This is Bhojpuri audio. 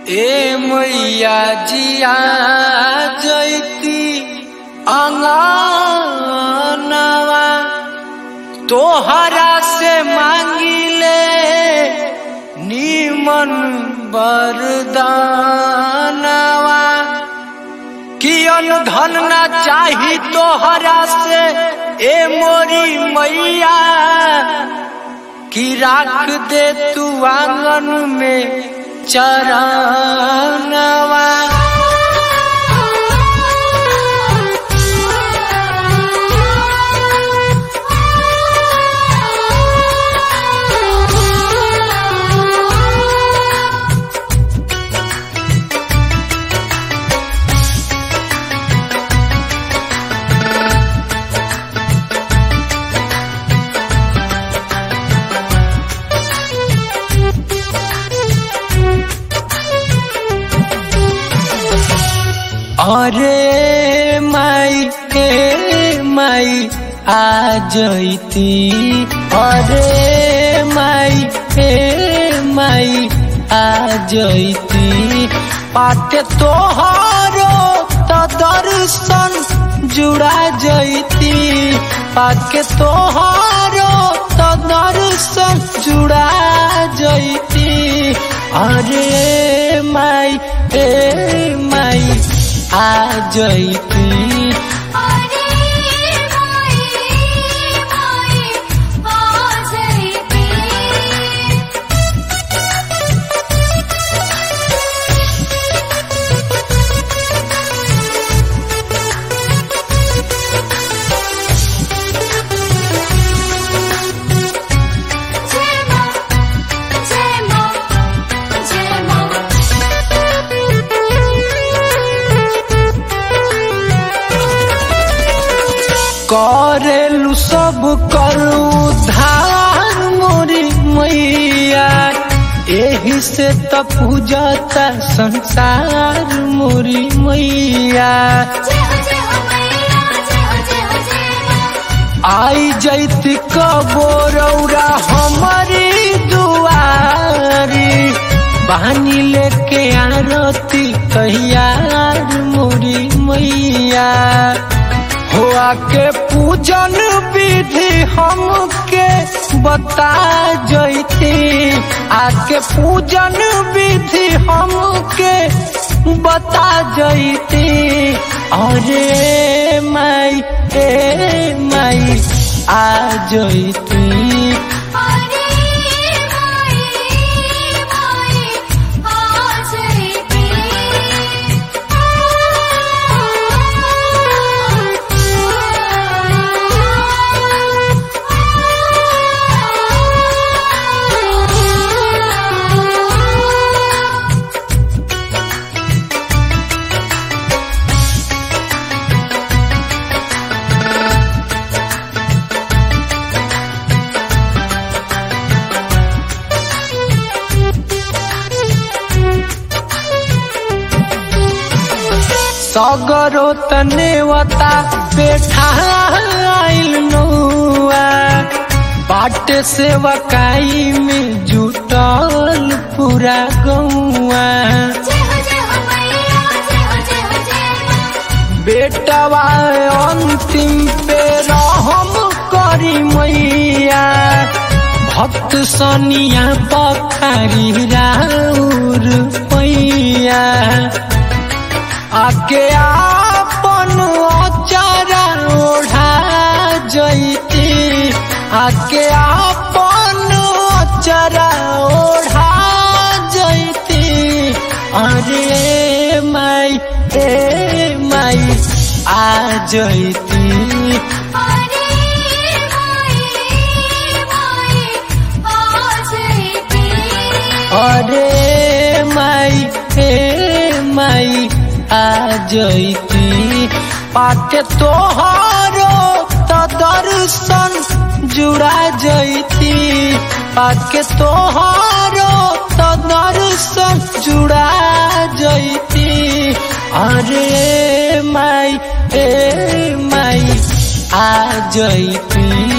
ए मैया जिया जैती अंगनवा तोहरा से मांगिले नीमन बरदानवा कियन धन ना चाही तोहरा से ए मोरी मैया कि राख दे तू आंगन में चरणवा अरे माई के माई आ जैती अरे माई के माई आ जैती पाते तोहरो तो दर्शन जुड़ा जैती पाके तोहरो तो दर्शन जुड़ा जैती अरे माई ए माई आ जैती अरे माई माई आ जैती जय मां जय मां जय मां करेलु सब करू धार मोरी मैया एही से त पूजता संसार मोरी मैया जय हो जय हो मैया जय हो जय हो जय मां आई जैती कबोरौरा हमारी दुआरी बहानी लेके आरती कहियार मोरी मैया हो आके पूजन विधि हमके बता जैती आके पूजन विधि हमके बता जैती अरे माई ए माई आ जैती अरे माई माई आ जैती सगरो तनेवता बेठा आइल नौआ बाटे से वकाई में जुटल पूरा गौआ जय हो जय हो मैया जय हो जय हो जय मां बेटवा अंतिम पे रहम करी मैया भक्त सनिया पखारी राउर पैया आके आपन अचारा ओढ़ा जैती आके आपन अचारा ओढ़ा जैती अरे माई ए माई आ जैती अरे माई माई आ जैती अरे माई हे माई आ जैती पाके तोहरो तो दर्शन जुड़ा जैती पाके तोहरो तो दर्शन जुड़ा जैती अरे माई ए माई आ जैती